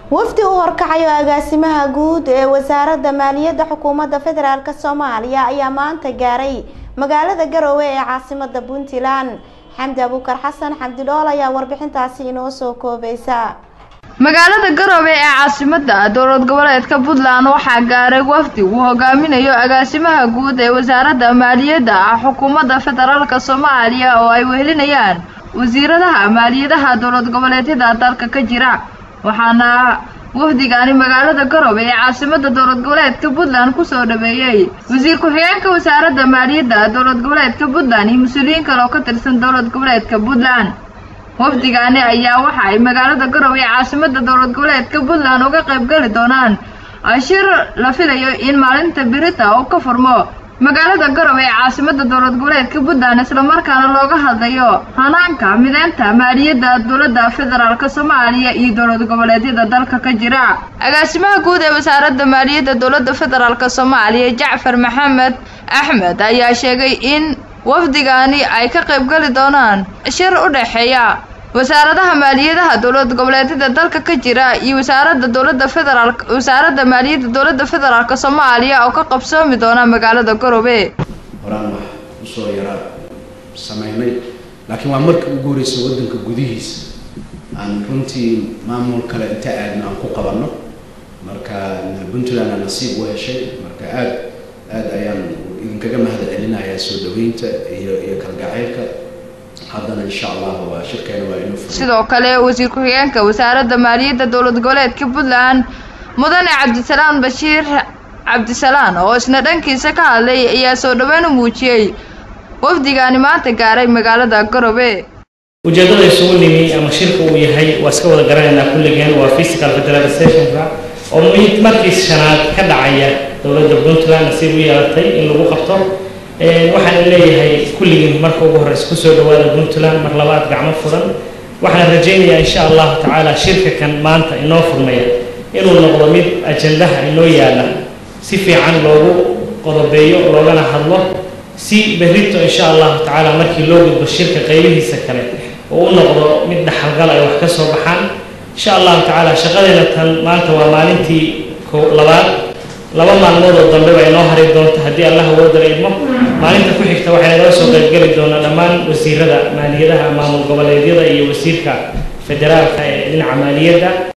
wafdi u horkacayo agaasimaha guud ee wasaaradda maaliyadda xukuumadda federaalk soomaaliya ayaa maanta gaaray magaalada garowe ee caasimada puntland xamdi abuukar xasan xamdidhool ayaa warbixintaasi inoo soo koobaysa magaalada garowe ee caasimada dowlad goboleedka puntland waxaa gaaray wafdi uu hogaaminayo agaasimaha guud ee wasaaradda maaliyadda xukuumadda federaalk soomaaliya oo ay wehelinayaan wasiiradaha maaliyadaha dowlad goboleedyada dalka ka jira waxaana wafdigaani magaalada garowe ee caasimada dowlad goboleedka puntland kusoo dhaweeyey wasiir ku-xigeenka wasaaradda maaliyadda dowlad goboleedka puntland iyo mas-uuliyiin kale oo ka tirsan dowlad goboleedka puntland wafdigaani ayaa waxa ay magaalada garowe ee caasimada dowlad goboleedka puntland uga qaybgali doonaan shir la filayo in maalinta birita uu ka furmo magaalada garowe ee caasimada dowlad goboleedka puntland islamarkaana looga hadlayo hanaanka mideynta maaliyadda dowladda federaalk soomaaliya iyo dowlad goboleedyada dalka ka jira agaasimaha guud ee wasaaradda maaliyadda dowladda federaalk soomaaliya jacfar maxamed axmed ayaa sheegay in wafdigaani ay ka qaybgali doonaan shir u dhexeeya wasaaradaha maaliyadaha dowlad goboleedyada dalka ka jira iyo wasaaradda dowladda federaalk wasaaradda maaliyadda dowladda federaalk soomaaliya oo ka qabsoomi doona magaalada garowe horaan wax usoo yaraa sameynay laakiin waa markii ugu horreysay waddanka gudihiisa aan runtii maamul kale inta aadna aan ku qabanno marka puntland aa nasiib u heshay marka aad aad ayaan idinkaga mahad celinayaa soo dhaweynta iyo iyo kalgacaylka haddana insha allah waa shirkeena waa inuu furo sidoo kale wasiir ku-xigeenka wasaaradda maaliyadda dowlad goboleedka puntland mudane cabdisalaan bashiir cabdisalaan oo isna dhankiisa ka hadlay ayaa soo dhaweyn u muujiyey wafdigaani maanta gaaray magaalada garowe ujeeddada isugu nimi ama shirka uu yahay waa iska wada garanaynaa kulligeen waa physical federalizationka oo muhiim markii shanaad ka dhacaya dowladda puntland nasiib u yeelatay in lagu qabto waxaan leeyahay kulligiin marka ugu horeysa kusoo dhawaada puntland mar labaad gacmo furan waxaan rajaynayaa insha allahu tacaala shirka kan maanta inoo furmaya inuu noqdo mid ajandaha inoo yaala si fiican loogu qodobeeyo loogana hadlo si berrito insha allahu tacaala markii loo gudbo shirka qaybihiisa kale oo u noqdo mid dhaxalgal ay wax ka soo baxaan insha allahu tacaala shaqadeena tan maanta waa maalintii labaad laba maalmood oo dambe baa inoo hari doonta haddii allah awoodala idmo maalinta ku xigta waxay nagala soo qaybgeli doonaa dhammaan wasiirada maaliyadaha maamul goboleedyada iyo wasiirka federaalka ee dhinaca maaliyadda